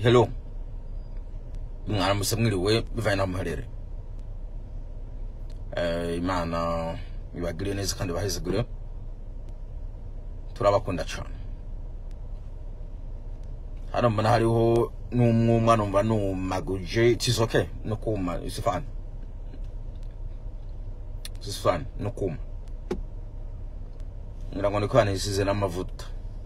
hello mwaramutse mwiriwe bivanye n'aho muherere Eh, imana ibagiriye neza kandi bahezegure turabakunda cyane hano mbona hariho n'umwumwa numva numaguje it's okay no kuma it's fine it's fine no kuma ngira ngo niko yanisize n'amavuta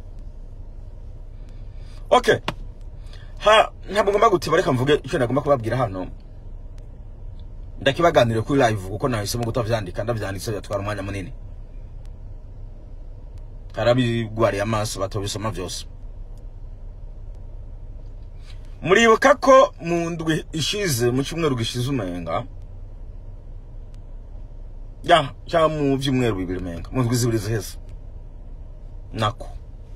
okay ha ntabwo ngomba gutiba reka mvuge icyo nagomba kubabwira hano ndakibaganire kuri live kuko nahisemo kutavyandika ndavyanditse byatwara umwanya munini harabigwariye amaso batobisoma byose muribuka ko mu ndwi ishize mu cyumweru gishize umenga ya cyangwa mu byumweru bibiri umenga mu ndwi zibiri ziheze nako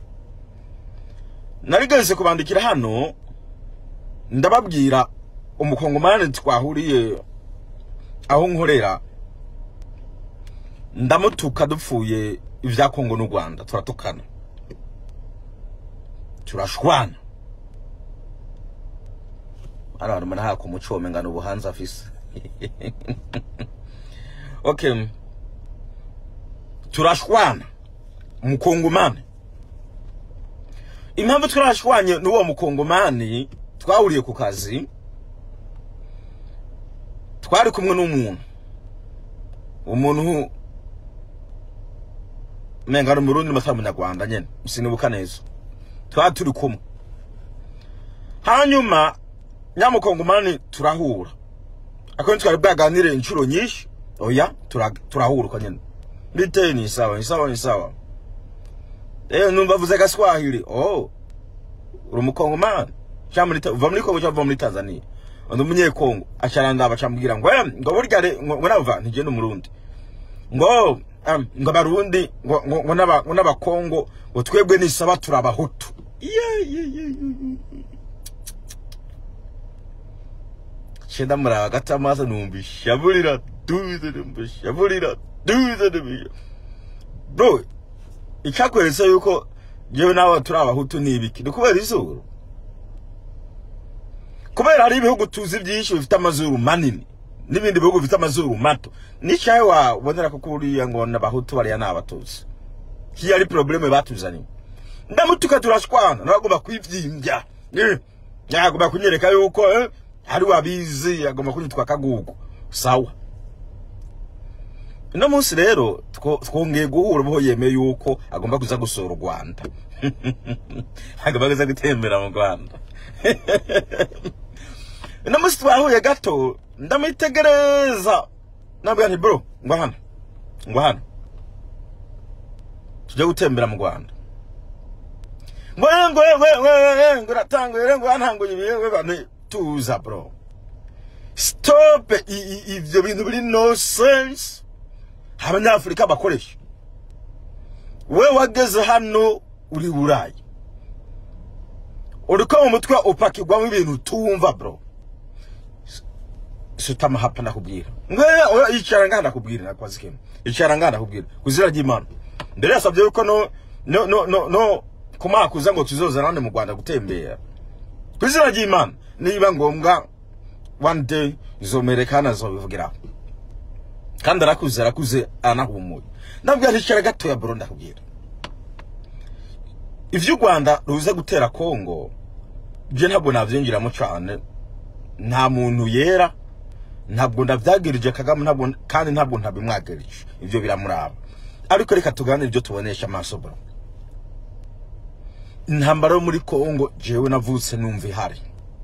narigeze kubandikira hano ndababwira umukongomani twahuriye aho nkorera ndamutuka dupfuye ibya kongo n'u rwanda turatukana turashwana hano harimo n'ahaka umuco womengana ubuhanza afise okay turashwana umukongomani impamvu turashwanye n'uwo mukongomani twahuriye ku kazi twari kumwe n'umuntu umuntu menga ari umurundi matari umunyarwanda nyene sinibuka neza twari turi kumwe hanyuma nyamukongomani turahura ako twari bwaganire inshuro nyinshi oya tura- turahura uko nyene bite ni sawa ni sawa ni sawa eh numva vuze gaswahili oh uri umukongomani cyangwa muri Ta- uva muri kongo cyangwa uva muri tanzania undi umunyekongo acarandaba acambwira ngo "Eh, ngo burya re- ngo ngo nava ntigenda umurundi ngo um, ngo abarundi ngo ngo ngo n'aba- ngo n'abakongo ngo twebwe nisaba turabahutu Ye, ye, ye, ye, ye. cenda muraba gata amaso numva ishaburira duze numva ishaburira duze numva bro icyakweretse yuko jewe nawe turi abahutu ni ibiki ni kubera izuru kubera hari ibihugu tuzi byinshi bifite amazuru manini n'ibindi bihugu bifite amazuru mato n'icyawe wabonera ko kuriya ngo n'abahutu bariya ni abatutsi hiyo ari probleme batuzaniye ndamutuka turashwana nagomba kwivyimbya Eh, yagomba kunyereka yuko eh, hari wabizi agomba kunyitwa kagugu sawa uno munsi rero two- twongeye guhura ubaho yemeye yuko agomba kuza gusura u rwanda agomba kuza gutembera mu rwanda uno munsi twahuye gato ndamwitegereza nabwira nti bro ngwa hano ngwa hano tujye gutembera mu rwanda ngo eh, ngo eh, we we we ngo uratanguye ngo yantanguye ibihe we bane tuza bro stop i- i- ivyo bintu biri no sense abanyafurika bakoresha we wageze hano uri burayi uriko mu mutwe upakirwamo ibintu tumva bro sutama hapa ndakubwira ngwe oya, icara ngaha ndakubwira nakwazi kimwe icara ngaha ndakubwira kuzira ry'imana mbere yasabye yuko no no no no, no kumakuza ngo tuzozanane mu Rwanda gutembera kuzira ry'imana niba ngombwa one day izomerekana zobivugiraho kandi arakuze arakuze anahumuye ndabwira nticara gatoya bro ndakubwira ivyo u Rwanda ruze gutera Kongo je ntabwo navyinjiramo cane nta muntu yera ntabwo ndavyagirije Kagame ntabwo kandi ntabwo ntabimwagirije ivyo biramuraba ariko reka tuganire ibyo tubonesha amaso bro intambara yo muri Kongo jewe navutse numva ihari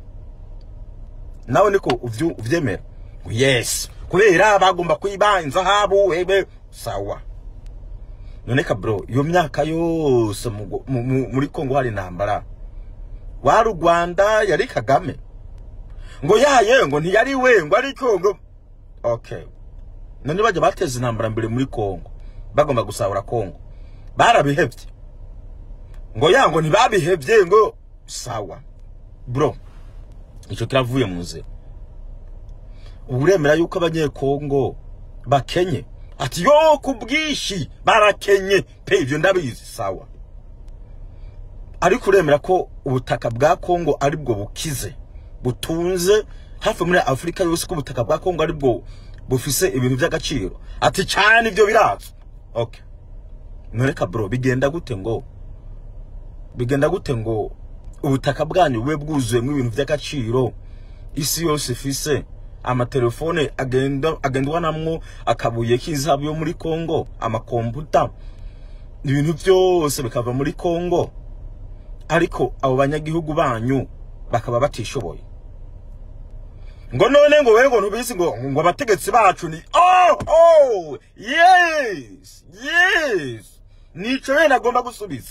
nawe niko uvyu- uvyemera ngo yes kubera bagomba kwiba inzahabu webe sawa noneka bro iyo myaka yose mu Go- mu- mu- muri Kongo hari intambara wari u Rwanda yari Kagame ngo yaye ngo ntiyari we ngo ari Kongo okay none bajya bateza intambara mbere muri Kongo bagomba gusahura Kongo barabihevye ngo ya ngo ntibabihevye ngo sawa bro icyo kiravuye mu nzira ubu uremera yuko abanyekongo bakenye ati yo ku bwinshi barakenye pe ibyo ndabizi sawa ariko uremera ko ubutaka bwa Kongo ari bwo bukize butunze hafi muri Afurika yose ko ubutaka bwa Kongo ari bwo bufise ibintu by'agaciro ati cyane ibyo birazo okay ntureka bro bigenda gute ngo bigenda gute ngo ubutaka bwanyu bube bwuzuyemo ibintu by'agaciro isi yose ifise amatelefone agenda agendwa namwo akabuye k'izahabu yo muri Kongo amakomputa ibintu byose bikava muri Kongo ariko abo banyagihugu banyu bakaba batishoboye ngo none ngo wewe ngo ntubizi ngo ngo abategetsi bacu ni oh oh yes yes nico we nagomba gusubiza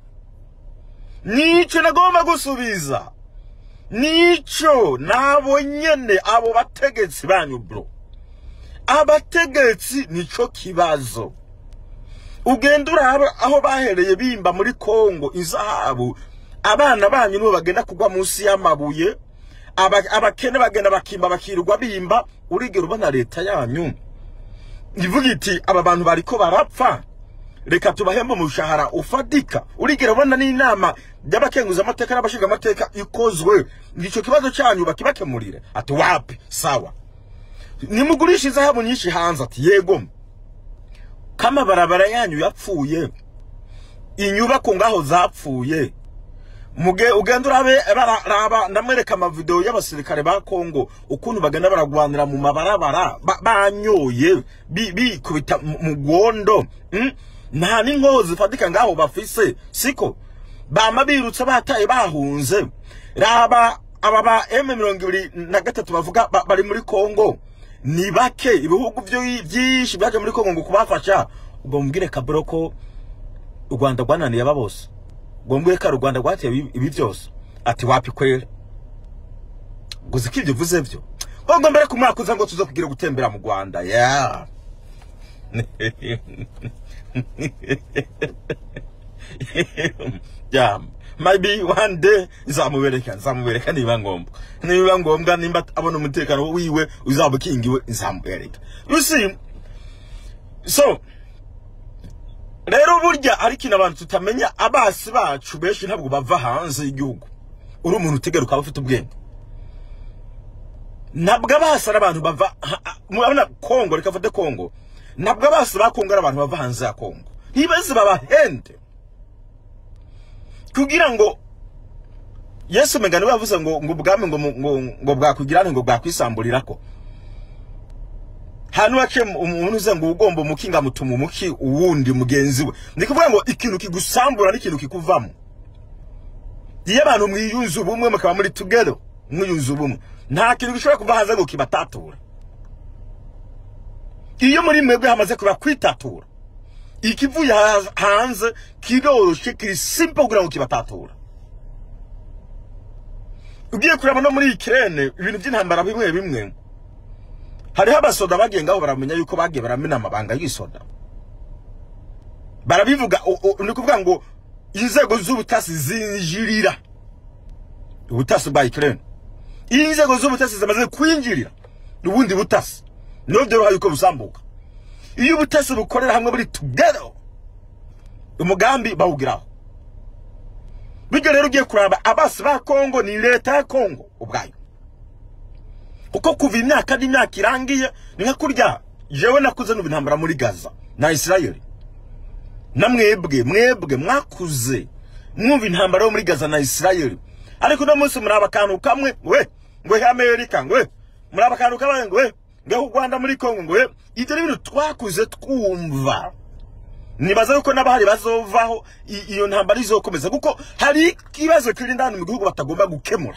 nico nagomba gusubiza nico nabo nyene abo bategetsi banyu bro abategetsi nico kibazo ugenda uraba aho bahereye bimba muri Kongo izahabu abana banyu nibo bagenda kugwa munsi y'amabuye aba- abakene bagenda bakimba bakirwa bimba urigera ubona leta yanyu ivuga iti aba bantu bariko barapfa reka tubahembe umushahara ufatika urigera ubona n'inama y'abakenguza amateka n'abashinga amateka ikozwe ico kibazo cyanyu bakibakemurire ati wapi sawa nimugurisha izahabu nyinshi hanze ati yego kama barabara yanyu yapfuye inyubako ngaho zapfuye muge ugenda urabe bararaba ndamwereka amavideo y'abasirikare ba Kongo ukuntu bagenda baragwanira mu mabarabara ba- banyoye bi- bikubita mu mu gwondo mm? nta n'inkoho zifatika ngaho bafise siko bama birutse bataye bahunze raba aba ba M23 na gatatu bavuga ba- bari muri Kongo ni bake ibihugu byo byinshi byaje muri Kongo ngo kubafasha ubwo mbwire kabro ko u Rwanda rwananiye aba bose ngo mbwire ko ari u Rwanda rwateye ibi- ibi byose ati wapi kwera gusa ko ibyo uvuze byo ahubwo mbere ku mwaka uza ngo tuze kugira gutembera mu Rwanda yeah yeah maybe one day nzamubereka nzamubereka niba ngombwa niba ngombwa nimba abona umutekano wiwe uzaba ukingiwe nzamubereka you see so rero burya ari ikintu abantu tutamenya abasi bacu benshi ntabwo bava hanze y'igihugu uri umuntu utegera ukaba ufite ubwenge ntabwo abasi ari abantu bava ha- ha- murabona kongo reka mfate kongo ntabwo abasi ba kongo ari abantu bava hanze ya kongo ntibazi babahende kugira ngo yesu mengano yavuze ngo ngo ubwami ngo mu- ngo ngo bwakwigirane ngo bwakwisamburira ko hano wace umuntu uze ngo ugomba umukinga mutuma umuki uwundi mugenzi we ni kuvuga ngo ikintu kigusambura n'ikintu kikuvamo iyo abantu mwiyunze ubumwe mukaba muri together mwiyunze ubumwe nta kintu gishobora kuva hanze ngo kibatatura iyo muri mwebwe hamaze kuba kwitatura ikivuye ha- hanze kiroroshye kiri simple kugira ngo kibatatura ugiye kureba no muri ikirene ibintu by'intambara bimwe bimwe hariho abasoda bagengaho baramenya yuko bagiye baramena amabanga y'isoda barabivuga o- o- ni kuvuga ngo inzego z'ubutasi zinjirira ubutasi bwa ikirene iyo inzego z'ubutasi zimaze kwinjirira ubundi butasi niho byoroha yuko busambuka iyo ubutasi bukorera hamwe buri together umugambi bawugiraho bityo rero ugiye kuraba abasi ba kongo ni leta ya kongo ubwayo kuko kuva imyaka n'imyaka irangiye ni nka kurya jewe nakuze n'ubu intambara muri gaza na isirayeli na mwebwe mwebwe mwakuze mwumva intambara yo muri gaza na isirayeli ariko uno munsi muri abakantu kamwe we ngo he amerika ngo we muri abakantu kamwe ngo we ngo u rwanda muri kongo ngo we ibyo ni ibintu twakuze twumva nibaza yuko n'abahari bazovaho i- iyo ntambara izokomeza kuko hari ikibazo kiri indani mu gihugu batagomba gukemura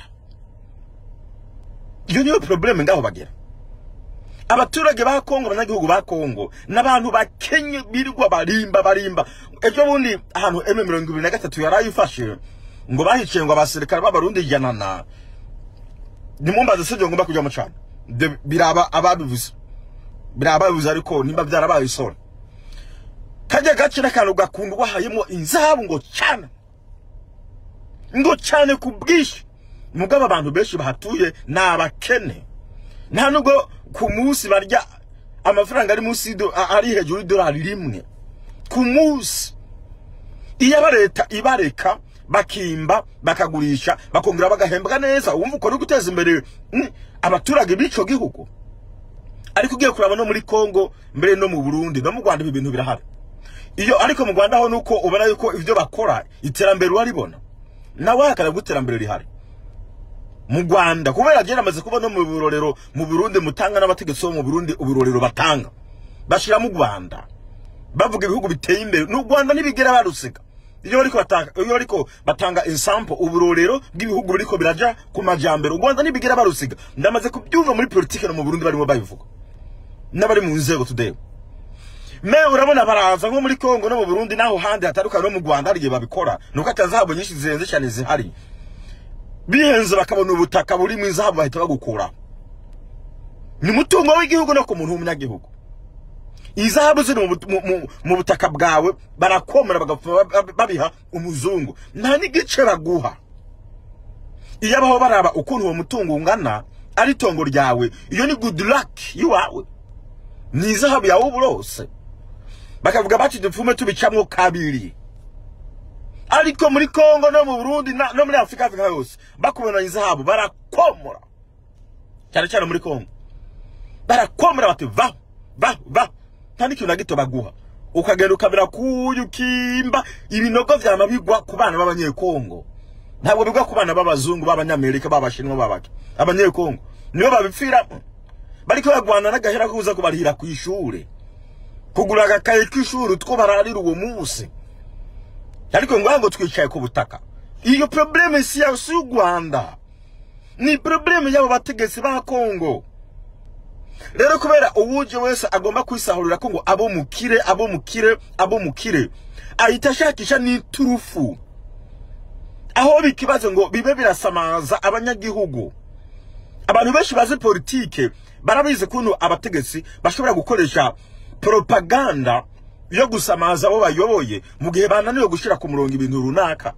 iyo niyo probleme ngaho bagera abaturage ba Kongo abanyagihugu ba Kongo n'abantu bakenye birirwa barimba barimba ejo bundi ahantu M23 yarayifashe ngo bahiciye ngo abasirikare b'abarundi ijana na nimumbaze sibyo ngomba kujya mu cana De- biraba ababivuze biraba ababivuze ariko nimba byarabaye isoni kajya gace n'akantu gakundwa hayemo inzahabu ngo cyane ngo cyane ku bwinshi mugabo abantu benshi bahatuye ni abakene nta nubwo ku munsi barya amafaranga ari munsi y'ido- a- ari hejuru y'idolari rimwe ku munsi iyo aba leta ibareka bakimba bakagurisha bakongera bagahembwa neza wumva uko ni guteza imbere mm, abaturage b'ico gihugu ariko ugiye kuraba no muri Kongo mbere no mu Burundi no mu Rwanda ibi bintu birahari iyo ariko mu Rwanda ho nuko ubona yuko ivyo bakora iterambere uraribona nawe hakana guterambere rihari mu Rwanda kubera agera amaze kuba no mu birorero mu Burundi mutanga n'abategetsi bo mu Burundi ubirorero batanga bashira mu Rwanda bavuga ibihugu biteye imbere n'u Rwanda ntibigera barusiga iyo ariko batanga iyo ariko batanga example uburorero bw'ibihugu biriko biraja ku majambere u Rwanda ntibigera barusiga ndamaze kubyumva muri politike no mu Burundi barimo babivuga n'abari mu nzego today me urabona baraza nko muri Kongo no mu Burundi naho handi hataruka no mu Rwanda hari igihe babikora nuko atazahabu nyinshi zirenze cyane zihari bihenze bakabona ubutaka burimo izahabu bahita bagukura ni mutungo w'igihugu no ku muntu w'umunyagihugu izahabu ziri mu, but- mu, mu, mu butaka bwawe barakomera bagapfa bab- babiha umuzungu nta n'igice baguha iyo abaho baraba ukuntu uwo mutungo ungana ari itongo ryawe iyo ni good luck yiwawe ni izahabu yawe uburose bakavuga bati dupfume tubicamwo kabiri ariko muri Kongo no mu Burundi na- no muri Afrika Afrika yose bakubona izahabu barakomora cyane cyane muri Kongo barakomera bati va va va nta n'ikintu na gito baguha ukagenda ukamera kuyu ukimba ibinogo vyama bigwa ku bana b'abanyekongo ntabwo bigwa ku bana b'abazungu b'abanyamerika b'abashinwa b'abaki abanyekongo nibo babipfiramo bariko bagwana n'agahera kuza kubarihira ku ishure kugura agakaye k'ishuri utwo bararira uwo munsi ariko ngo ngo twicaye ku butaka iyo probleme si ya si y'u Rwanda ni probleme y'abo bategetsi ba Kongo rero kubera uwuje wese agomba kwisahurira ko ngo abo mukire abo mukire abo mukire ahita ashakisha n'iturufu aho bikibazo ngo bibe birasamaza abanyagihugu abantu benshi bazi politike barabizi kuntu abategetsi bashobora gukoresha propaganda yo gusamaza abo bayoboye mu gihe bananiwe gushyira ku murongo ibintu runaka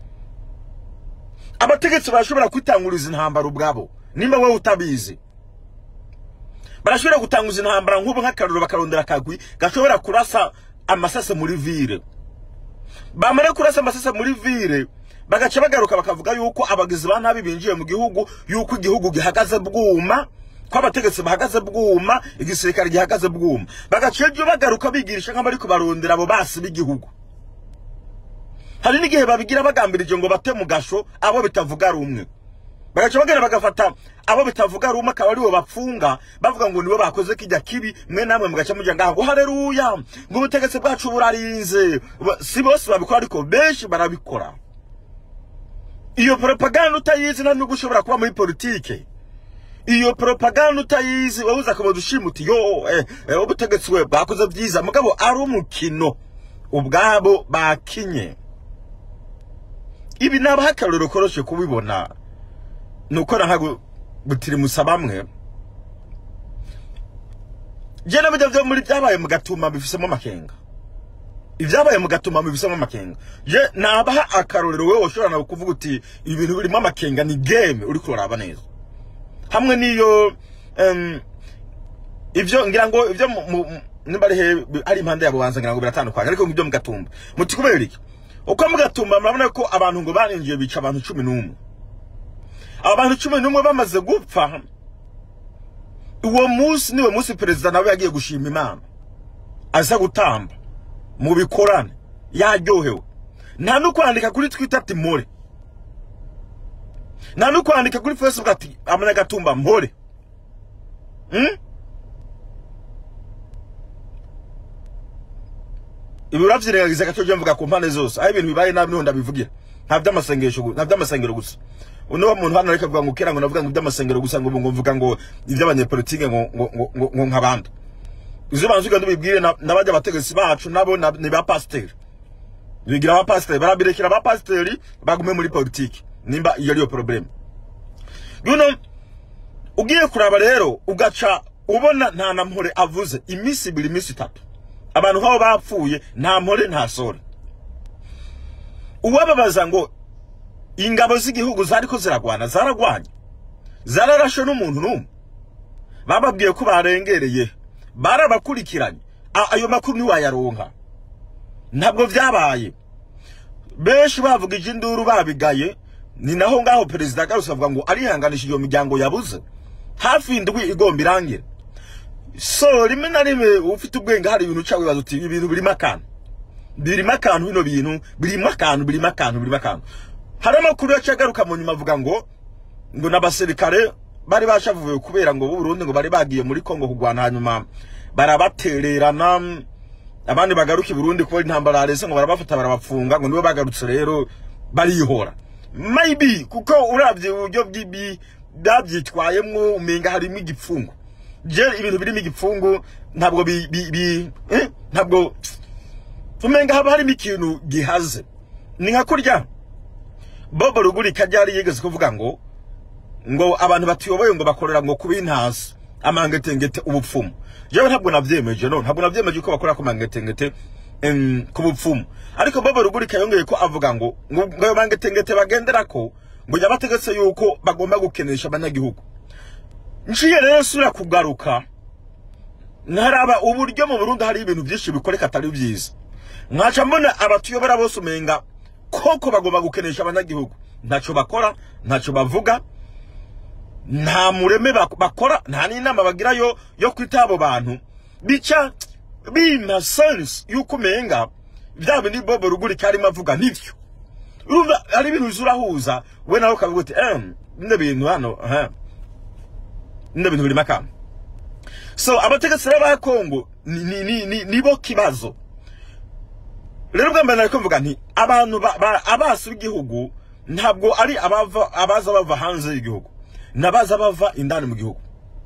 abategetsi barashobora kwitanguriza intambara ubwabo nimba wowe utabizi barashobora gutanguza intambara nk'ubu nk'akaruru bakarondera akagwi gashobora kurasa amasase muri vire bamara kurasa amasase muri vire bagaca bagaruka bakavuga yuko abagizi ba nabi binjiye mu gihugu yuko igihugu gihagaze bwuma ko abategetsi bahagaze bwuma igisirikare gihagaze bwuma bagaca ibyo bagaruka bigirisha nk'abari kubarondera abo basi b'igihugu hari n'igihe babigira bagambirije ngo bate mu gasho abo bitavuga rumwe bagaca bagenda bagafata abo bitavuga rumwe akaba aribo bapfunga bavuga ngo nibo bakoze kijya kibi mwe namwe mugaca mujya ngaho ngo haleluya ngo ubutegetsi bwacu burarinze Ba- si bose babikora ariko benshi barabikora iyo propaganda utayizi nta nubwo ushobora kuba muri politike iyo propaganda utayizi wowe uza kuba ushima uti yo eh, eh, ubutegetsi we bwakoze byiza mugabo ari umukino ubwabo bakinye ibi nabaho akarorero koroshe kubibona ni uko nahago butirimusa bamwe je nabyo byo muri byabaye mu gatuma bifisemo amakenga ibyabaye mu gatuma bifisemo amakenga je nabaha akarorero wewe ushobora nawe kuvuga uti ibintu birimo amakenga ni game uri kuraba neza hamwe n'iyo em, ivyo ngira ngo ivyo mu- mu- nimba ari he ari impande yabo banza ngira ngo biratandukanye ariko ngibyo mu gatumba muti kubera iki uko mu gatumba murabona ko abantu ngo barinjiye bica abantu cumi n'umwe abo bantu cumi n'umwe bamaze gupfa uwo munsi niwo munsi perezida nawe yagiye gushima imana aza gutamba mu bikorane yaryohewe nta no kwandika kuri twitter ati mpore nta no kwandika kuri facebook ati amanyagatumba mpore hmm? ibi uravyirengagiza gato je mvuga ku mpande zose aho ibintu bibaye nabi niho ndabivugira nta vy'amasengesho gu- nta vy'amasengero gusa uno muntu hano ariko avuga ngo kera ngo navuga ngo iby'amasengero gusa ngo ubu ngo mvuga ngo iby'abanyepolitike ngo ngo ngo- ngo ngo nk'abandi izo bantu ugenda ubibwire na- n'abajya abategetsi bacu nabo na- ni ba pasiteri bigira aba pasiteri barabirekera aba pasiteri bagume muri politiki nimba iyo ariyo probleme yuno ugiye kuraba rero ugaca ubona nta na mpore avuze iminsi ibiri iminsi itatu abantu nk'abo bapfuye nta mpore nta sore uwababaza ngo ingabo z'igihugu zariko ziragwana zaragwanye zararashe n'umuntu n'umwe bababwiye ko barengereye barabakurikiranye A- ayo makuru ntiwayaronka ntabwo vyabaye benshi bavugije induru babigaye ni naho ngaho perezida agarutse avuga ngo arihanganishije iyo miryango yabuze hafi indwi igomba irangire so rimwe na rimwe ufite ubwenge hari ibintu uca wibaza uti ibi bintu birimo akantu birimo akantu bino bintu birimo akantu birimo akantu birimo akantu hari amakuru yaciye agaruka mu nyuma avuga ngo ngo n'abasirikare bari bashavuye kubera ngo b'u Burundi ngo bari bagiye muri Kongo kurwana hanyuma barabatererana abandi bagaruka i Burundi kuba intambara yarese ngo barabafata barabafunga ngo nibo bagarutse rero barihora maybe kuko uravye uburyo bw'ibi byabyitwayemwo umenga harimo igipfungu je ibintu birimo igipfungu ntabwo bi, bi, bi eh? ntabwo umenga haba harimo ikintu gihaze ni nka kurya bobo rugurika ryari yigeze kuvuga ngo ngo abantu batuyoboye ngo bakorera ngo kuba intasi amangetengete ubupfumu jewe ntabwo navyemeje no ntabwo navyemeje ko bakorera ku mangetengete em, ku bupfumu ariko bobo rugurika yongeye ko avuga ngo ngo ngo ayo mangetengete bagenderako ngo yabategetse yuko bagomba gukenesha abanyagihugu nciye rero sura kugaruka nkaraba uburyo mu Burundi hari ibintu byinshi bikoreka atari byiza nkaca mbona abatuyobora bose umenga koko bagomba gukenesha abanyagihugu ntacyo bakora ntacyo bavuga nta mureme bak- bakora nta n'inama bagira yo yo kwita abo bantu bica bima sense yuko umenga bya bindi bobo rugurika arimo avuga nibyo urumva hari ibintu uza urahuza we nawe ukavuga uti em bino bintu hano aha bino bintu birimo akantu so abategetsi rero ba kongo ni, ni, ni, ni, nibo kibazo rero bwa mbere nariko mvuga nti abantu ba- ba- abasi b'igihugu ntabwo ari abava abaza bava hanze y'igihugu nabaza bava indani mu gihugu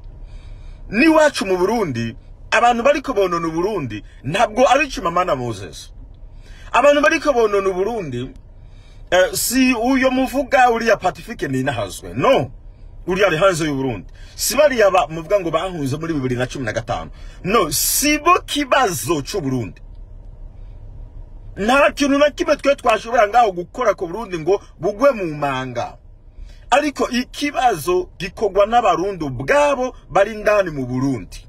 n'iwacu mu burundi abantu bariko bonona uburundi ntabwo ari chimamanda moses abantu bariko bonona uburundi eh, si uyo muvuga uriya pacifique ninahazwe no uriya ari hanze y'uburundi si bariya ba- muvuga ngo bahunze muri bibiri na cumi na gatanu no si bo kibazo c'uburundi nta kintu na kimwe twe twashobora ngaho gukora ku burundi ngo bugwe mu manga ariko ikibazo gikorwa n'abarundi ubwabo bari indani mu burundi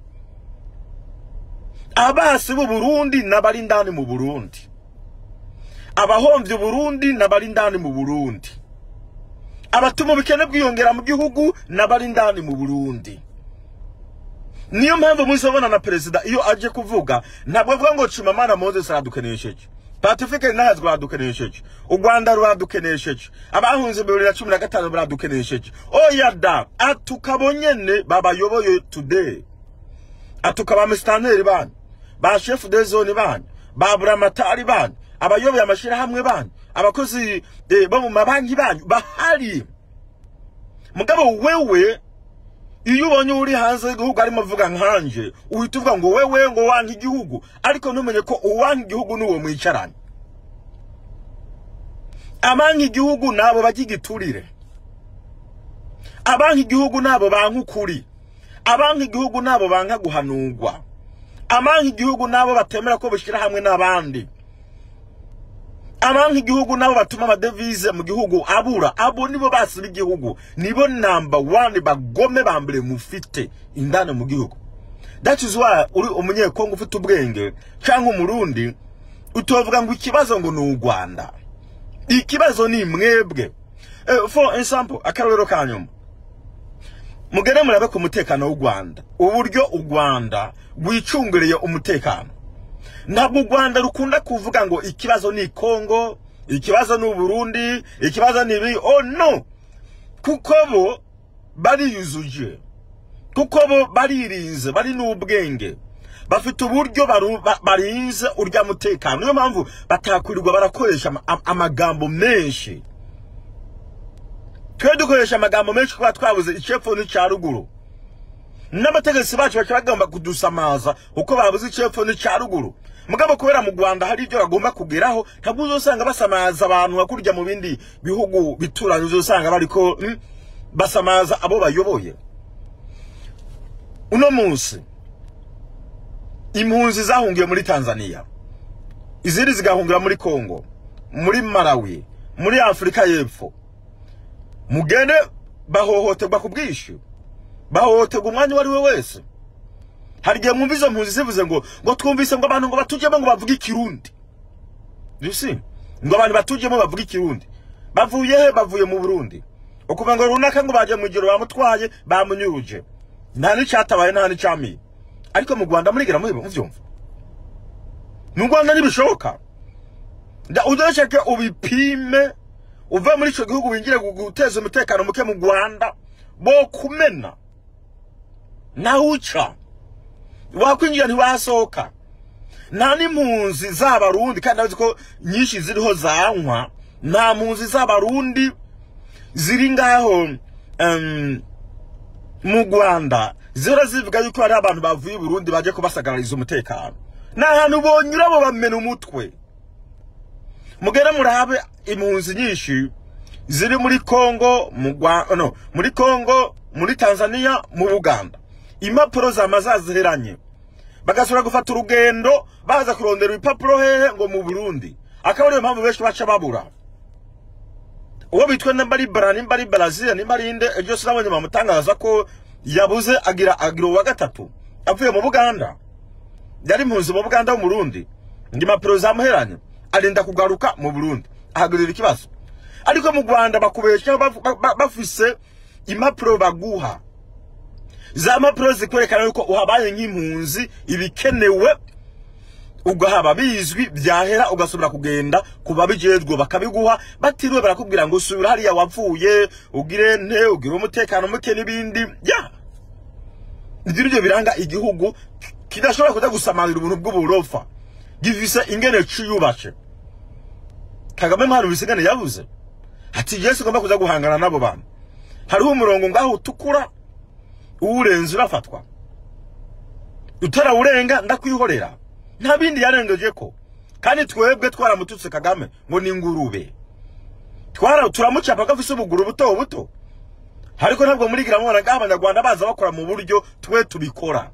abasi b'u burundi n'abari indani mu burundi abahomvye uburundi n'abari indani mu burundi abatuma ubukene bwiyongera mu gihugu n'abari indani mu burundi niyo mpamvu muzabona na perezida iyo aje kuvuga ntabwo avuga ngo Chimamanda Moses aradukenesheje Pacifique ntazwe aradukenesheje u Rwanda ruradukenesheje abahunze bibiri na cumi na gatanu baradukenesheje oya da atukabo nyene babayoboye today atuka ba mustanteri banyu ba chef de zone banyu ba buramatari banyu abayoboye amashirahamwe banyu abakozi eh, bo mu mabanki banyu bahari mugabo wewe iyo ubonye uri hanze y'igihugu arimo avuga nkanje uhita uvuga ngo wewe ngo wanka igihugu ariko ntumenye ko uwanka igihugu n'uwo mwicaranye abanka igihugu nabo bajya igiturire abanka igihugu nabo banka ukuri abanka igihugu nabo banka guhanurwa abanka igihugu nabo batemera ko bushyira hamwe n'abandi abanka igihugu nabo batuma amadevize mu gihugu abura abo nibo basiba igihugu nibo namba wani bagome ba mbere mufite indani mu gihugu that is why uri umunyekongo ufite ubwenge cyangwa umurundi utovuga ngo ikibazo ngo ni u rwanda ikibazo ni mwebwe Eh, for example akarorero ka nyuma mugere murabe ku mutekano w'u rwanda uburyo u rwanda rwicunguriye umutekano ntabwo u rwanda rukunda kuvuga ngo ikibazo ni kongo ikibazo ni uburundi ikibazo ni ibi oh no kuko bo bariyuzuje kuko bo baririnze bari n'ubwenge bafite uburyo baru- ba- barinze urya mutekano niyo mpamvu batakwirirwa barakoresha ama- am- amagambo menshi twe dukoresha amagambo menshi kuba twabuze icepfo n'icya ruguru n'abategetsi bacu baca bagomba kudusamaza uko babuze icepfo n'icya ruguru mugabo kubera mu rwanda hari ibyo bagomba kugeraho ntabwo uzosanga basamaza abantu nka kurya mu bindi bihugu bituranye uzosanga bariko mm, basamaza abo bayoboye uno munsi impunzi zahungiye muri tanzania izindi zigahungira muri kongo muri malawi muri afurika y'epfo mugende bahohoterwa ku bwishyu bahohoterwa umwanya uwo ari we wese hari igihe mwumva izo mpunzi zivuze ngo ngo twumvise ngo abantu ngo batujyemo ngo bavuge ikirundi you see ngo abantu batujemo bavuga ikirundi bavuye he bavuye mu burundi ukuva ngo runaka ngo baje mu ijoro bamutwaye bamunyuruje nta n'icyatabaye nta n'icyamiye ariko mu rwanda murigera mubyumva mu rwanda ntibishoboka udashake ubipime uve muri icyo gihugu wingire guteza umutekano muke mu rwanda bo kumena nawe uca wakwinjira ntiwasohoka nta n'impunzi z'abarundi kandi azi ko nyinshi ziriho zanywa nta mpunzi z'abarundi ziri ngaho mu rwanda zihora zivuga yuko hari abantu bavuye i burundi baje kubasagarariza umutekano ni ahantu bonyura bo bamena umutwe mugere murabe impunzi nyinshi ziri muri kongo mu no muri kongo muri tanzania mu buganda impapuro zama zaziheranye bagasubira gufata urugendo baza kurondera ibipapuro hehe ngo mu burundi akaba ariyo mpamvu benshi baca babura uwo bitwa nimba ari bara nimba ari brazil nimba ari inde ejo sinabonye bamutangaza ko yabuze agira agira uwa gatatu avuye mu buganda yari impunzi mu buganda mu burundi ngo impapuro zamuheranye arinda kugaruka mu burundi ahagurira ikibazo ariko mu rwanda bakubesha bafise impapuro baguha za mpapuro zikwerekana yuko uhabaye nk'impunzi ibikenewe ugahaba bizwi byahera ugasubira kugenda ku babijejwe bakabiguha batiriwe barakubwira ngo subira hariya wavuye ugire nte ugire umutekano muke n'ibindi ya ibyo nibyo biranga igihugu kidashobora kuja gusamarira ubuntu bw'uburofa gifise ingene ciyubashe kagame mpano bisingane yavuze ati yesu ugomba kuza guhangana n'abo bantu hariho umurongo ngaho utukura uwurenze urafatwa utarawurenga ndakwihorera nta bindi yarengeje ko kandi twebwe twaramututse kagame ngo ni ingurube twara turamucapa ko afise ubuguru buto buto ariko ntabwo murigira mubona ngaho abanyarwanda baza bakora mu buryo twe tubikora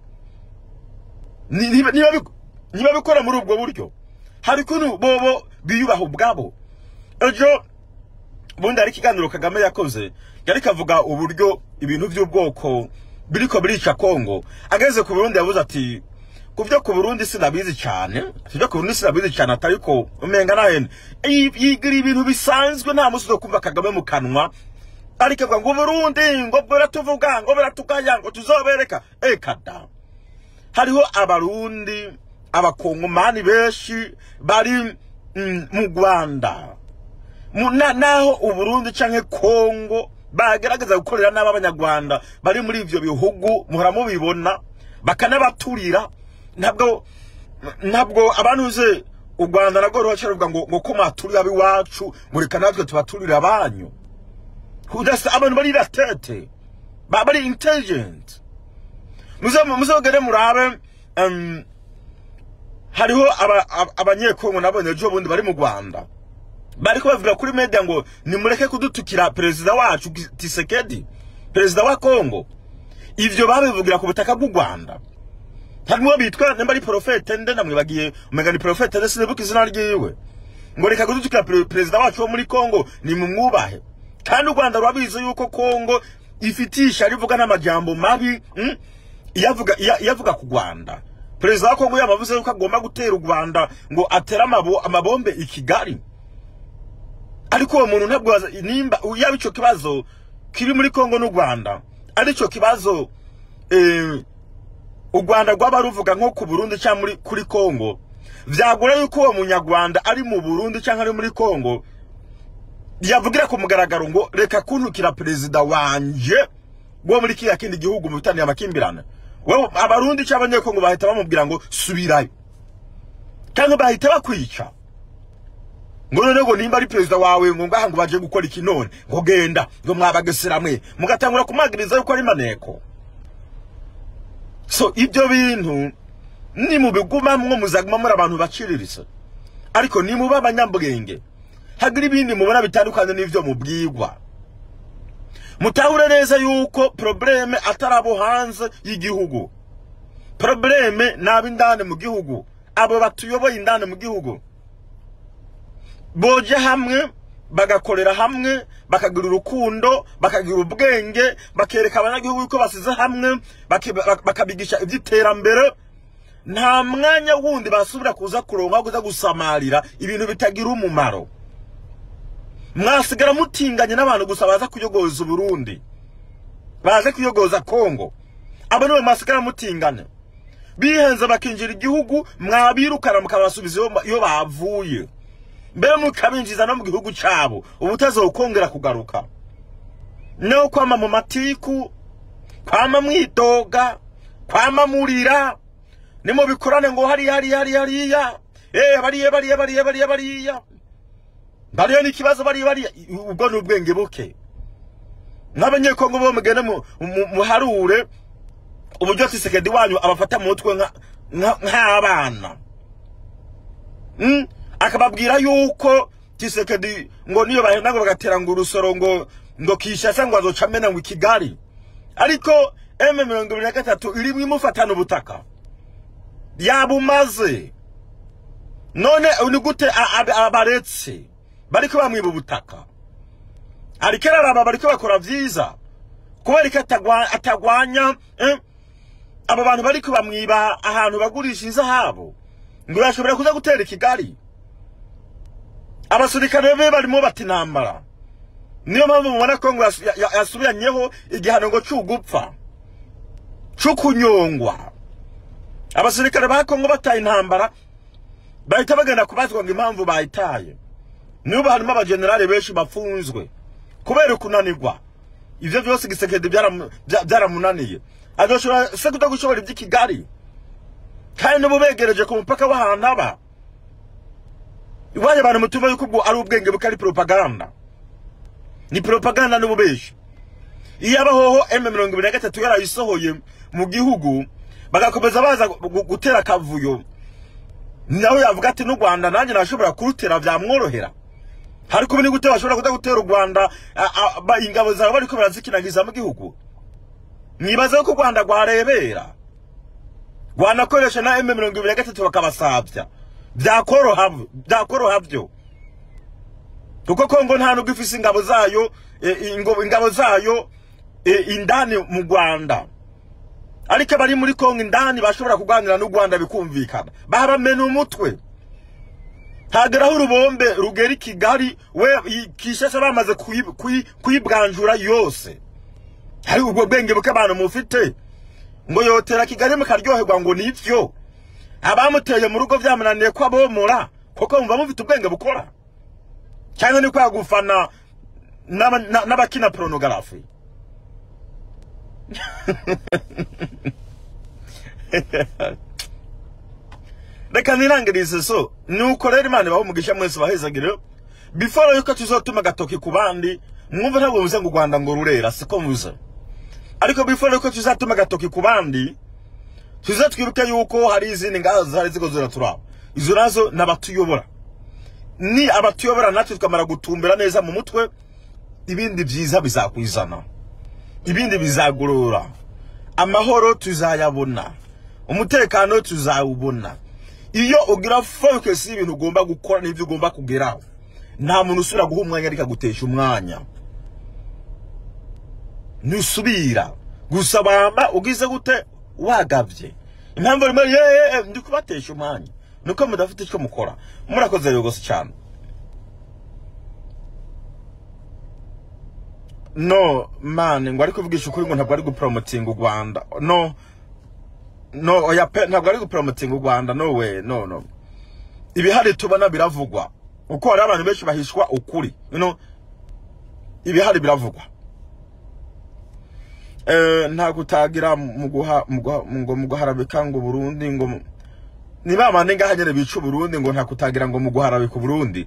niba bikora muri ubwo buryo hari ukuntu bobo biyubaha ubwabo ejo bundi hari ikiganiro kagame yakoze yari kavuga uburyo ibintu by'ubwoko biriko birica kongo ageze ku burundi yavuze ati ku byo ku burundi sinabizi cyane ibyo ku burundi sinabizi cyane atari ko umenga nahene yigira ibintu bisanzwe nta musi zo kumva kagame mu kanwa ariko avuga ngo burundi ngo biratuvuga ngo biratugaya ngo tuzobereka eka da hariho abarundi abakongomani benshi bari mu rwanda naho uburundi canke kongo bagerageza gukorera n'aba abanyarwanda bari muri ivyo bihugu muhora mubibona bakanabaturira ntabwo ntabwo abantu uze u rwanda nabwo ruhaca ruvuga ngo ngo ko mwaturira ab'iwacu mureka natwe tubaturira abanyu udasa abantu bari latete bari intelligent muzogere murabe hariho abanyekongo nabonye ejo bundi bari mu rwanda bariko bavuga kuri media ngo nimureke kudutukira perezida wacu Tisekedi perezida wa Kongo ivyo babivugira ku butaka bw'u Rwanda harimo bitwa nimba ari profete nde namwibagiye umenga ni profete nde sinibuka izina ryiwe ngo reka kudutukira perezida wacu wo muri Kongo ni mumwubahe kandi u Rwanda rwabizi yuko Kongo ifitisha rivuga n'amajambo mabi mm? iyavuga iyavuga ku Rwanda perezida wa Kongo yamavuze yuko agomba gutera u Rwanda ngo atera amabombe i Kigali ariko uwo muntu ntabwo nimba yaba icyo kibazo kiri muri Kongo n'u Rwanda ari cyo kibazo u Rwanda rwaba ruvuga nko ku Burundi cyangwa muri kuri Kongo vyagura yuko uwo munyarwanda ari mu Burundi cyangwa ari muri Kongo yavugira ku mugaragaro ngo reka kuntukira perezida wanje wo muri kiriya kindi gihugu mu bitaniye amakimbirane wewe abarundi cyangwa abanyekongo bahita bamubwira ngo subirayo cyangwa bahita bakwica ngo none ngo nimba ari perezida wawe ngo ngaha ngo baje gukora iki none ngo genda ngo mwabagesera mwe mugatangura kumagiriza yuko ari maneko so ibyo bintu ni mu bigumamwo muzaguma muri abantu baciriritse ariko ni muba abanyabwenge hagira ibindi mubona bitandukanye n'ivyo mubwirwa mutahure neza yuko probleme atari abo hanze y'igihugu probleme ni ab'indani mu gihugu abo batuyoboye indani mu gihugu boje hamwe bagakorera hamwe bakagira urukundo bakagira ubwenge bakereka abanyagihugu yuko basize hamwe bakabigisha iby'iterambere nta mwanya wundi basubira kuza kuronka kuza gusamarira ibintu bitagira umumaro mwasigara mutinganye n'abantu gusa baza kuyogoza uburundi baze kuyogoza kongo abo nibo mwasigara mutingane bihenze bakinjira igihugu mwabirukana mukabasubiza iyo- iyo bavuye mbere mukabinjiza no mu gihugu cyabo ubutazokongera kugaruka no kwama mu matiku kwama mwidoga kwama murira nimubikorane ngo hariya hariya hariya hariya eh bariya bariya bariya bariya bariya bariya ni ikibazo bariya bariya ubwo ni ubwenge buke n'abanyekongo bo mugende mu- mu- muharure uburyo tisekedi wanyu abafata mu mutwe nka- nka- nk'abana Mm, akababwira yuko tisekedi ngo niyo bahenda ngo bagatera ngo urusoro ngo ngo kishasa ngo azoca amena ngo i kigali ariko m mirongo ibiri na gatatu irimo imufatana ubutaka yabumaze none ni gute a- a- abaretse bariko bamwiba ubutaka ariko araraba bariko bakora vyiza kubera ko atagwa- atagwanya eh, abo bantu bariko bamwiba ahantu bagurisha inzahabu ngo bashobora kuza gutera i kigali abasirikare be barimo bata intambara niyo mpamvu mubona ko ngo yasu- ya- ya- yasubiranyeho igihano ngo c'ugupfa c'ukunyongwa abasirikare ba kongo bataye intambara bahita bagenda kubazwa ngo impamvu bayitaye niba harimo abajenerali benshi bafunzwe kubera kunanirwa ivyo vyose gisekedi byaramu- bya- byaramunaniye azoshobora se kuda gushobora ivy'i kigali kandi n'ubu begereje ku mupaka w'ahantu aba iwanyu abantu mutumva yuko ubwo ari ubwenge buko ari propaganda ni propaganda n'ububeshi iyo abahoho m mirongo ibiri na gatatu yarayisohoye mu gihugu bagakomeza baza gu- gutera akavuyo nawe yavuga ati n'u rwanda nanjye nashobora kurutera byamworohera ariko ubu ni gute bashobora kuda gutera u rwanda a- a- ba- ingabo zawe bariko barazikinagiza mu gihugu mwibaza ko u rwanda rwarebera rwanakoresha na m mirongo ibiri na gatatu bakabasabya byakoroha byakoroha byo kuko kongo nta nubwo ifise ingabo zayo eh, ingo- ingabo zayo eh, indani mu rwanda ariko abari muri kongo indani bashobora kuganira n'u rwanda bikumvikana bahabamena umutwe hageraho urubombe rugera i kigali we i- kishasha bamaze kuyi- kuyi- kuyibwanjura yose hari ubwo bwenge buke abantu mufite ngo yotera kigali mukaryoherwa ngo nivyo abamuteye mu rugo byamunaniye ko abomora kuko mumva mufite ubwenge bukora cyangwa ni kwa gufana n'aba- na- n'abakina porunogarafi reka nirangirize so nuko rero imana ibaho umugisha mwese bahezagire before yuko tuzotuma agatoki ku bandi mwumve ntabwo muze ngo u rwanda ngo rurera siko muze ariko before yuko tuzatuma agatoki ku bandi tuze twibuke yuko hari izindi ngazo zari ziko ziraturaba izo nazo ni abatuyobora ni abatuyobora natwe tukamara gutumbera neza mu mutwe ibindi byiza bizakwizana ibindi bizagorora amahoro tuzayabona umutekano tuzawubona iyo ugira focus y'ibintu ugomba gukora n'ibyo ugomba kugeraho nta muntu usubira guha umwanya ariko agutesha umwanya ntusubira gusa bamba ugize gute wagavye impamvu rimwe ye ndi kubatesha umwanya nuko mudafite icyo mukora murakoze rero gose cyane no man ngo ari kuvugisha ukuri ngo ntabwo ari gupromotinga u Rwanda no no oya pe ntabwo ari gupromotinga u Rwanda no we no no ibihari tubona biravugwa uko hari abantu benshi bahishwa ukuri you know ibihari biravugwa eh nta gutagira mu guha mu guha- ngo mu guharabika ngo Burundi ngo mu- ni ba bandi ngaha nyene bica Burundi ngo nta kutagira ngo mu guharabika Burundi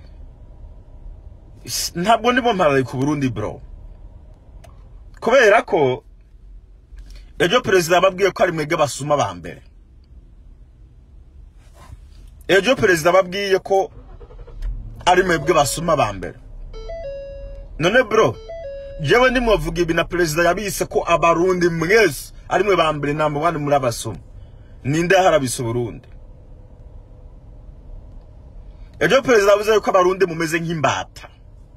S- ntabwo ndimo mparabika Burundi bro kubera ko ejo perezida yababwiye ko ari mwebwe basuma ba mbere ejo perezida ababwiye ko ari mwebwe basuma ba mbere none bro jewe ndimwavuga ibi na perezida yabise ko abarundi mwese ari mwe ba mbere namba wani muri abasuma ninde yaharabise uburundi ejo perezida yavuze yuko abarundi mumeze nk'imbata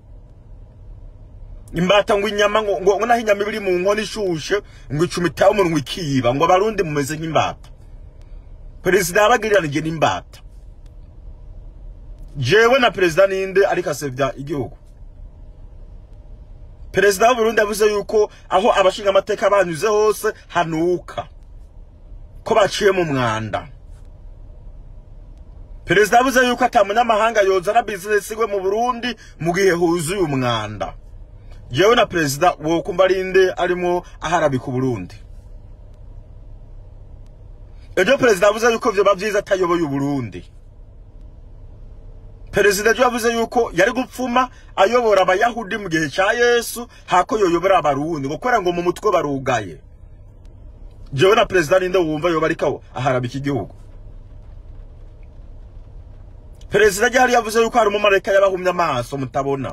imbata ngo inyama ngo ngo naho inyama iba iri mu nkono ishushe ngo icumitaho umunwa ikiba ngo abarundi mumeze nk'imbata perezida yabagiriranije n'imbata jewe na perezida ninde ariko asebya igihugu perezida w'uburundi yavuze yuko aho abashinga amateka banyuze hose hanuka ko baciye mu mwanda perezida yavuze yuko ata munyamahanga yozana bizinesi we mu burundi mu gihe huzuye umwanda jewe na perezida wokumva arinde arimo aharabika uburundi ejo perezida yavuze yuko vyoba vyiza atayoboye uburundi perezida ejo yavuze yuko yari gupfuma ayobora abayahudi mu gihe ca yesu hako yoyobora abarundi ngo kubera ngo mu mutwe barugaye jewe na perezida ninde wumva yoba ariko aharabika igihugu perezida ryari yavuze yuko hari umumarayika yabahumye amaso mutabona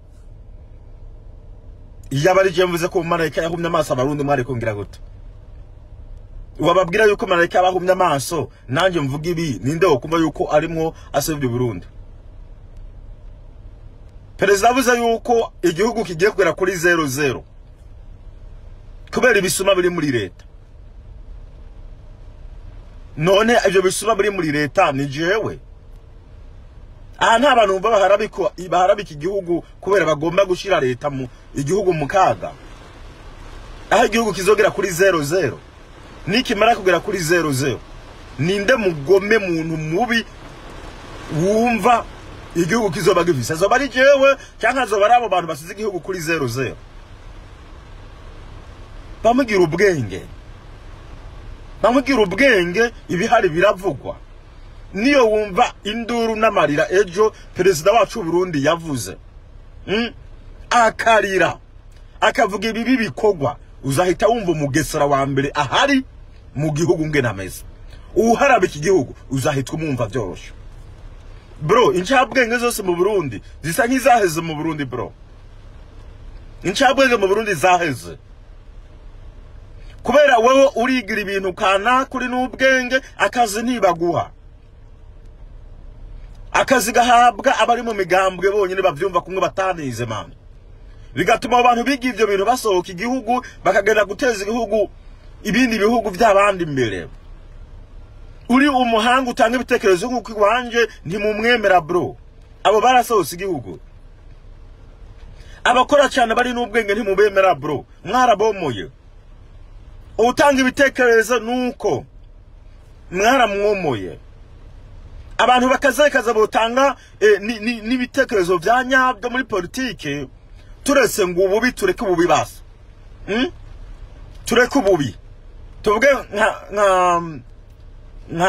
iyo aba ari je mvuze ko umumarayika yahumye amaso abarundi mwari kungira gute wababwira yuko marayika yabahumye amaso nanjye mvuga ibi ninde wokumva yuko arimwo asebya Burundi perezida avuze yuko igihugu kigiye kugera kuri zero zero kubera ibisuma biri muri leta none ibyo bisuma biri muri leta ni jewe aha nta bantu bumva baharabika baharabika igihugu kubera bagomba gushyira leta mu igihugu mu kaga aho igihugu kizogera kuri zero zero nikimara kugera kuri zero zero ninde mugome muntu mubi wumva igihugu kizoba gifise azoba ari jewe cyangwa azoba ari abo bantu basize igihugu kuri zero zero bamugira ubwenge bamugira ubwenge ibihari biravugwa niyo wumva induru n'amarira ejo perezida wacu Burundi yavuze mm? akarira akavuga ibibi bikorwa uzahita wumva umugesera wa mbere ahari mu gihugu nge nameze uharaba iki gihugu uzahita umwumva byoroshye bro incabwenge zose mu Burundi zisa nk'izaheze mu Burundi bro incabwenge mu Burundi zaheze kubera wowe urigira ibintu kana kuri n'ubwenge akazi ntibaguha akazi gahabwa abari mu migambwe bonyine bavyumva kumwe batanize mani bigatuma abo bantu biga ivyo bintu basohoka igihugu bakagenda guteza igihugu ibindi bihugu by'abandi imbere uri umuhanga utanga ibitekerezo nk'uko iwanje ntimumwemera bro abo barasohotse igihugu abakora cyane bari n'ubwenge ntimubemera bro mwarabomoye utanga ibitekerezo nuko mwaramwomoye abantu bakazekaza botanga eh, n'ibitekerezo vya nyabyo muri politike turese ngo ububi tureke ububi basa hmm? tureke ububi tuvuge nka nka nka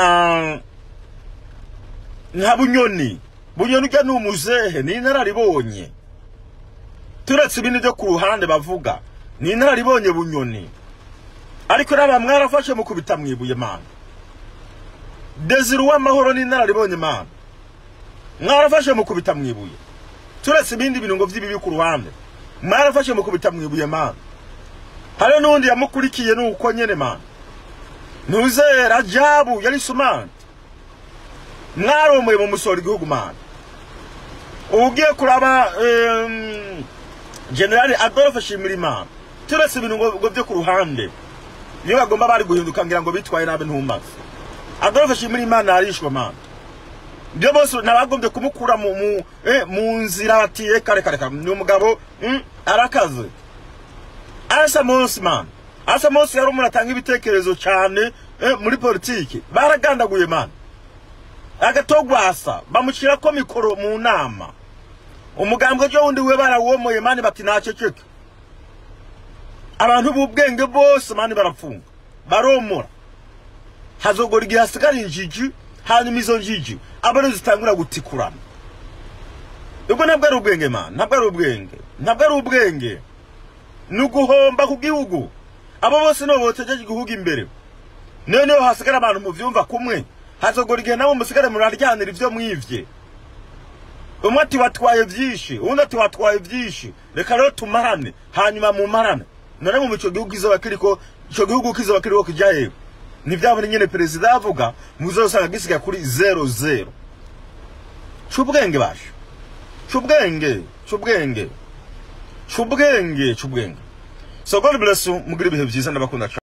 nka bunyoni bunyoni ujya ni umuzehe ni inararibonye turetse ibindi byo ku ruhande bavuga ni inararibonye bunyoni ariko raba mwarafashe mukubita mwibuye mana Desire uw'amahoro ni inararibonye mana mwarafashe mukubita mwibuye turetse ibindi bintu ngo vy'ibibi ku ruhande mwarafashe mukubita mwibuye mana hari n'undi yamukurikiye nuko nyene mana ntuze rajabu yari sumante mwaromoye mu musoro igihugu mana ugiye kuraba um, generali adolphe shimirimana turetse ibintu ngo vyo ku ruhande niyo bagomba bari guhinduka ngira ngo bitwaye nabi ntumaze adolphe shimirimana arishwa mana ibyo bose nabagombye kumukura mu mu eh, mu nzira bati reka reka reka ni umugabo mm, arakaze asa monsi man asa monsi yari umuntu atanga ibitekerezo cyane eh, muri politiki baragandaguye man agatogwasa bamushyira ko mikoro mu nama umugambwe ryo wundi we barawomoye mani bati naceceke abantu b'ubwenge bose mani barapfunga baromora hazogora igihe hasigara injiji hanyuma izo njiji abari zitangura gutikurana ubwo ntabwo ari ubwenge man ntabwo ari ubwenge ntabwo ari ubwenge ni uguhomba ku gihugu abo bose nibo botegeje igihugu imbere noneho hasigara abantu mu vyumva kumwe hazogora igihe nabo musigare muraryanira ivyo mwivye umwe ati watwaye vyinshi uwundi ati watwaye vyinshi reka rero tumarane hanyuma mumarane none mu ico gihugu kizoba kiriko ico gihugu kizoba kiriko kija hewe ni vyabona nyene perezida avuga muzosanga gisiga kuri zero zero c'ubwenge basho c'ubwenge c'ubwenge c'ubwenge c'ubwenge so god bless you mugira ibihe vyiza ndabakunda